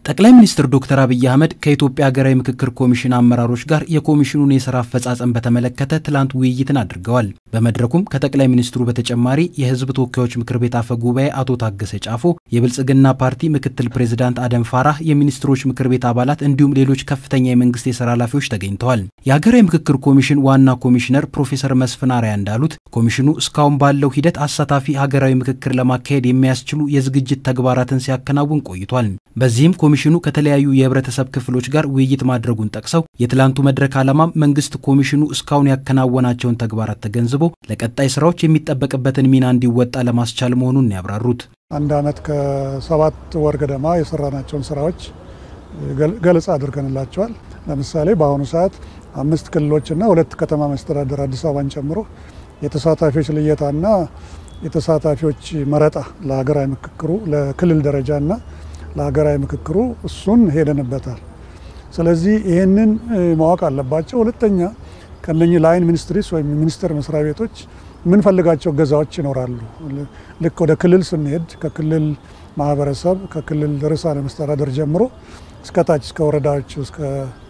ጠቅላይ ሚኒስትር ዶክተር አብይ አህመድ ከኢትዮጵያ ሀገራዊ ምክክር ኮሚሽን አመራሮች ጋር የኮሚሽኑን የስራ አፈጻጸም በተመለከተ ትላንት ውይይትን አድርገዋል። በመድረኩም ከጠቅላይ ሚኒስትሩ በተጨማሪ የህዝብ ተወካዮች ምክር ቤት አፈ ጉባኤ አቶ ታገሰ ጫፎ፣ የብልጽግና ፓርቲ ምክትል ፕሬዚዳንት አደም ፋራህ፣ የሚኒስትሮች ምክር ቤት አባላት እንዲሁም ሌሎች ከፍተኛ የመንግስት የስራ ኃላፊዎች ተገኝተዋል። የሀገራዊ ምክክር ኮሚሽን ዋና ኮሚሽነር ፕሮፌሰር መስፍን አርአያ እንዳሉት ኮሚሽኑ እስካሁን ባለው ሂደት አሳታፊ ሀገራዊ ምክክር ለማካሄድ የሚያስችሉ የዝግጅት ተግባራትን ሲያከናውን ቆይቷል። በዚህም ኮሚሽኑ ከተለያዩ የህብረተሰብ ክፍሎች ጋር ውይይት ማድረጉን ጠቅሰው የትላንቱ መድረክ ዓላማም መንግስት ኮሚሽኑ እስካሁን ያከናወናቸውን ተግባራት ተገንዝቦ ለቀጣይ ስራዎች የሚጠበቅበትን ሚና እንዲወጣ ለማስቻል መሆኑን ያብራሩት አንድ ዓመት ከሰባት ወር ገደማ የሰራናቸውን ስራዎች ገለጻ አድርገንላቸዋል። ለምሳሌ በአሁኑ ሰዓት አምስት ክልሎችና ሁለት ከተማ መስተዳደር አዲስ አበባን ጨምሮ የተሳታፊዎች ልየታና የተሳታፊዎች መረጣ ለሀገራዊ ምክክሩ ለክልል ደረጃና ለሀገራዊ ምክክሩ እሱን ሄደንበታል። ስለዚህ ይህንን ማወቅ አለባቸው። ሁለተኛ ከነኚህ ላይን ሚኒስትሪስ ወይም ሚኒስቴር መስሪያ ቤቶች የምንፈልጋቸው ገዛዎች ይኖራሉ። ልክ ወደ ክልል ስንሄድ ከክልል ማህበረሰብ ከክልል ርዕሳነ መስተዳደር ጀምሮ እስከታች እስከ ወረዳዎቹ እስከ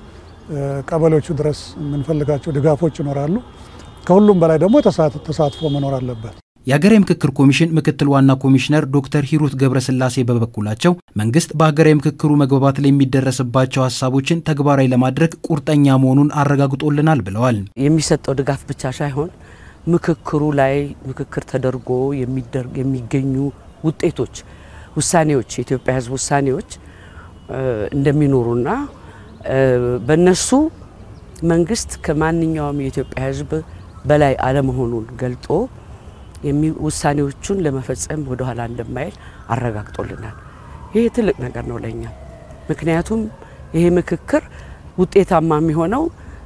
ቀበሌዎቹ ድረስ የምንፈልጋቸው ድጋፎች ይኖራሉ። ከሁሉም በላይ ደግሞ ተሳትፎ መኖር አለበት። የሀገራዊ ምክክር ኮሚሽን ምክትል ዋና ኮሚሽነር ዶክተር ሂሩት ገብረስላሴ በበኩላቸው መንግስት በሀገራዊ ምክክሩ መግባባት ላይ የሚደረስባቸው ሀሳቦችን ተግባራዊ ለማድረግ ቁርጠኛ መሆኑን አረጋግጦልናል ብለዋል። የሚሰጠው ድጋፍ ብቻ ሳይሆን ምክክሩ ላይ ምክክር ተደርጎ የሚገኙ ውጤቶች፣ ውሳኔዎች፣ የኢትዮጵያ ሕዝብ ውሳኔዎች እንደሚኖሩና በእነሱ መንግስት ከማንኛውም የኢትዮጵያ ሕዝብ በላይ አለመሆኑን ገልጦ ውሳኔዎቹን ለመፈጸም ወደ ኋላ እንደማይል አረጋግጦልናል። ይሄ ትልቅ ነገር ነው ለኛ። ምክንያቱም ይሄ ምክክር ውጤታማ የሚሆነው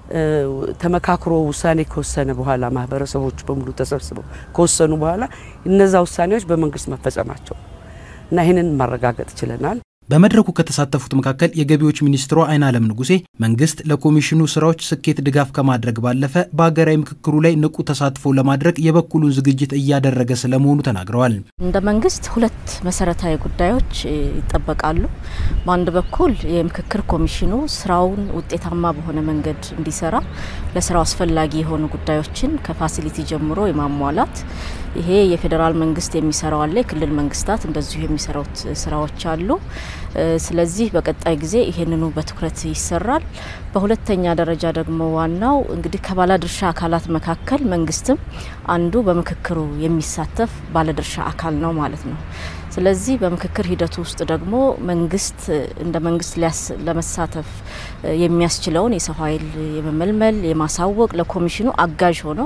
ተመካክሮ ውሳኔ ከወሰነ በኋላ ማህበረሰቦች በሙሉ ተሰብስበው ከወሰኑ በኋላ እነዛ ውሳኔዎች በመንግስት መፈጸማቸው እና ይህንን ማረጋገጥ ችለናል። በመድረኩ ከተሳተፉት መካከል የገቢዎች ሚኒስትሯ አይናለም ንጉሴ መንግስት ለኮሚሽኑ ስራዎች ስኬት ድጋፍ ከማድረግ ባለፈ በሀገራዊ ምክክሩ ላይ ንቁ ተሳትፎ ለማድረግ የበኩሉን ዝግጅት እያደረገ ስለመሆኑ ተናግረዋል። እንደ መንግስት ሁለት መሰረታዊ ጉዳዮች ይጠበቃሉ። በአንድ በኩል የምክክር ኮሚሽኑ ስራውን ውጤታማ በሆነ መንገድ እንዲሰራ ለስራው አስፈላጊ የሆኑ ጉዳዮችን ከፋሲሊቲ ጀምሮ የማሟላት ይሄ የፌዴራል መንግስት የሚሰራው አለ፣ የክልል መንግስታት እንደዚሁ የሚሰሩት ስራዎች አሉ። ስለዚህ በቀጣይ ጊዜ ይሄንኑ በትኩረት ይሰራል። በሁለተኛ ደረጃ ደግሞ ዋናው እንግዲህ ከባለድርሻ አካላት መካከል መንግስትም አንዱ በምክክሩ የሚሳተፍ ባለድርሻ አካል ነው ማለት ነው። ስለዚህ በምክክር ሂደቱ ውስጥ ደግሞ መንግስት እንደ መንግስት ለመሳተፍ የሚያስችለውን የሰው ኃይል የመመልመል የማሳወቅ ለኮሚሽኑ አጋዥ ሆነው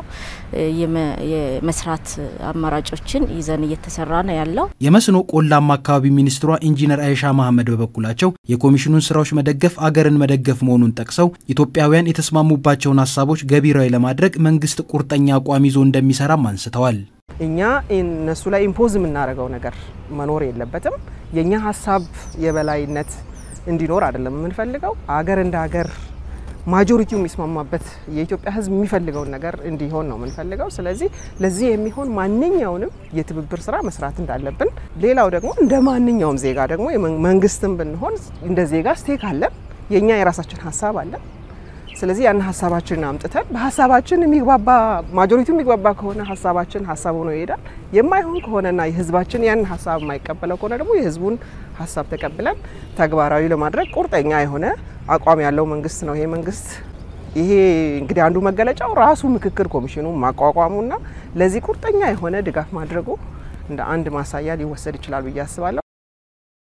የመስራት አማራጮችን ይዘን እየተሰራ ነው ያለው። የመስኖ ቆላማ አካባቢ ሚኒስትሯ ኢንጂነር አይሻ መሐመድ በበኩላቸው የኮሚሽኑን ስራዎች መደገፍ አገርን መደገፍ መሆኑን ጠቅሰው ኢትዮጵያውያን የተስማሙባቸውን ሀሳቦች ገቢራዊ ለማድረግ መንግስት ቁርጠኛ አቋም ይዞ እንደሚሰራም አንስተዋል። እኛ እነሱ ላይ ኢምፖዝ የምናደርገው ነገር መኖር የለበትም። የእኛ ሀሳብ የበላይነት እንዲኖር አይደለም የምንፈልገው። አገር እንደ ሀገር ማጆሪቲው የሚስማማበት የኢትዮጵያ ሕዝብ የሚፈልገውን ነገር እንዲሆን ነው የምንፈልገው። ስለዚህ ለዚህ የሚሆን ማንኛውንም የትብብር ስራ መስራት እንዳለብን፣ ሌላው ደግሞ እንደ ማንኛውም ዜጋ ደግሞ መንግስትም ብንሆን እንደ ዜጋ ስቴክ አለን። የእኛ የራሳችን ሀሳብ አለን። ስለዚህ ያን ሀሳባችንን አምጥተን በሀሳባችን የሚግባባ ማጆሪቲው የሚግባባ ከሆነ ሀሳባችን ሀሳብ ሆኖ ይሄዳል። የማይሆን ከሆነና የህዝባችን ያን ሀሳብ የማይቀበለው ከሆነ ደግሞ የህዝቡን ሀሳብ ተቀብለን ተግባራዊ ለማድረግ ቁርጠኛ የሆነ አቋም ያለው መንግስት ነው ይሄ መንግስት። ይሄ እንግዲህ አንዱ መገለጫው ራሱ ምክክር ኮሚሽኑ ማቋቋሙና ለዚህ ቁርጠኛ የሆነ ድጋፍ ማድረጉ እንደ አንድ ማሳያ ሊወሰድ ይችላል ብዬ አስባለሁ።